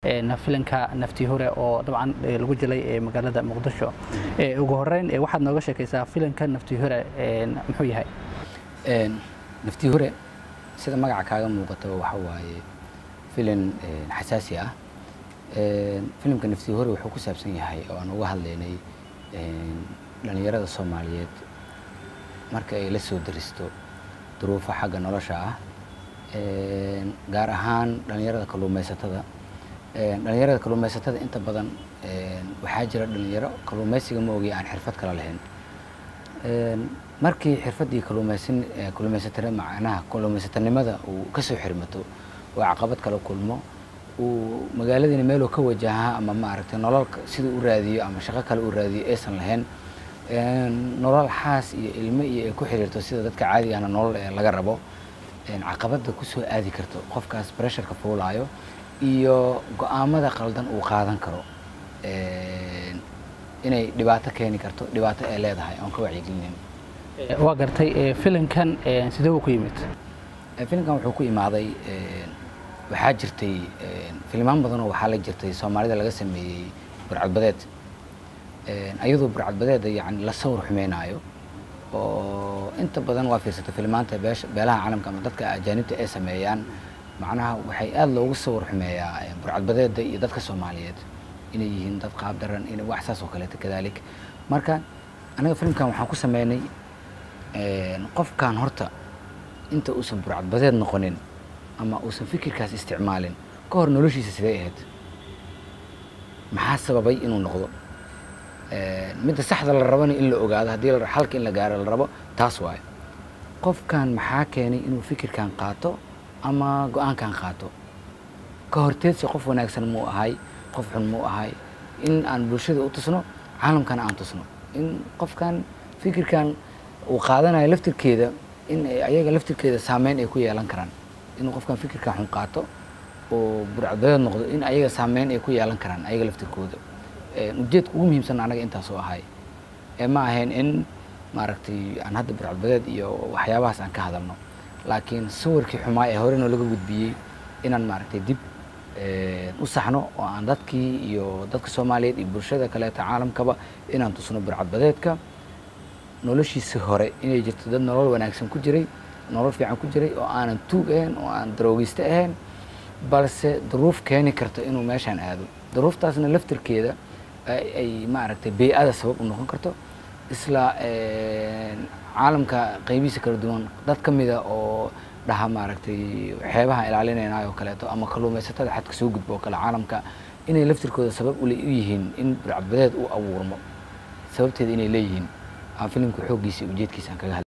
filinka nafti hore oo dabcan lagu jilay magaalada muqdisho ugu horeyn waxaad nooga sheekaysaa filinka nafti hore muxuu yahay nafti hore sida magaca kaaga muuqataba waxa waaye filin xasaasi ah filimka nafti hore wuxuu ku saabsan yahay oo aan uga hadlaynay dhalinyarada soomaaliyeed marka ay la soo daristo duruufo xagga nolosha ah gaar ahaan dhalinyarada kalluumaysatada dhalinyarada kalluumaysatada inta badan waxaa jira dhalinyaro kalluumaysiga ma ogiya aan xirfad kala lahayn markii xirfaddii kalluumaysan kalluumaysatana macnaha kalluumaysatanimada uu kasoo xirmato oo caqabad kala kulmo uu magaaladiina meeluu ka wajahaa ama maaragtay nolol siduu u raadiyo ama shaqo kale uu raadiyo aysan lahayn nolol xaas iyo ilmo iyo ay ku xiriirto sida dadka caadigana nolol laga rabo caqabadda kusoo aadi karto qofkaas bresharka fuulaayo iyo go-aamada qaldan uu qaadan karo inay dhibaato keeni karto dhibaato ay leedahay oon ka wacyigelinayn waa gartay filinkan sidee uu ku yimid filimkan wuxuu ku imaaday waxaa jirtay filmaan badanoo waxaa la jirtay soomaalida laga sameeyey burcadbadeed ayadoo burcadbadeeda yani la sawir xumeynaayo oo inta badan waa fiirsata filmaanta beelaha caalamka ama dadka ajaanibta ay sameeyaan macnaha waxay aada loogu sawir xumeeyaa burcadbadeeda iyo dadka soomaaliyeed inay yihiin dad qaab daran in wax saas oo kaleeto kadalik marka anaga filimkan waxaan ku sameynay qofkan horta inta uusan burcadbadeed noqonin ama uusan fikirkaas isticmaalin ka hor noloshiisa sidee ahayd maxaa sababay inuu noqdo midda saxda la rabana in la ogaado haddii halka in la gaaro la rabo taas waayo qofkan maxaa keenay inuu fikirkan qaato ama go-aankan qaato ka horteedsi qof wanaagsan muu ahay qof xun muu ahay in aan bulshada u tusno caalamkana aan tusno in qofkan fikirkan uu qaadanayo laftirkeeda in ayaga laftirkeeda saameyn ay ku yeelan karaan inuu qofkan fikirkan xun qaato oo burcadbadeed noqdo in ayaga saameyn ay ku yeelan karaan ayaga laftirkooda ujeedka ugu muhiimsan anaga intaasoo ahay ee ma ahayn in maaragtay aan hadda burcadbadeed iyo waxyaabahaas aan ka hadalno laakiin sawirkii xumaa ee horena laga gudbiyey inaan maaragtay dib u saxno oo aan dadkii iyo dadka soomaaliyeed iyo bulshada kaleeta caalamkaba inaan tusno burcadbadeedka noloshiisi hore inay jirto dad nolol wanaagsan ku jiray nolol fiican ku jiray oo aanan tuug ahayn oo aan daroogeyste ahayn balse duruuf keeni karto inuu meeshaan aado duruuftaasna laftirkeeda ay maaragtay bey-ada sabab u noqon karto isla caalamka qaybihiisa kala duwan dad ka mida oo dhaha maaragtay xeebaha ilaalinaynaay oo kaleeto ama kalluumaysatada xadka soo gudbo oo kale caalamka inay laftirkooda sabab u yihiin in burcadbadeed u abuurmo sababteeda inay leeyihiin aan filimka xooggiisa ujeedkiisa aan kaga hadla